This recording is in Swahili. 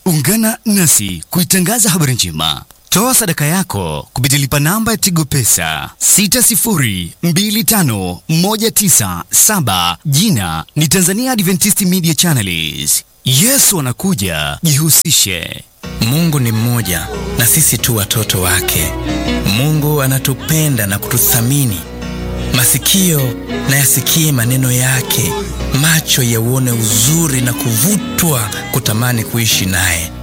Ungana nasi kuitangaza habari njema. Toa sadaka yako kupitia lipa namba ya Tigo Pesa 60251977. Jina ni Tanzania Adventist Media Channels. Yesu anakuja, jihusishe. Mungu ni mmoja na sisi tu watoto wake. Mungu anatupenda na kututhamini. Masikio na yasikie maneno yake, macho yauone uzuri na kuvutwa kutamani kuishi naye.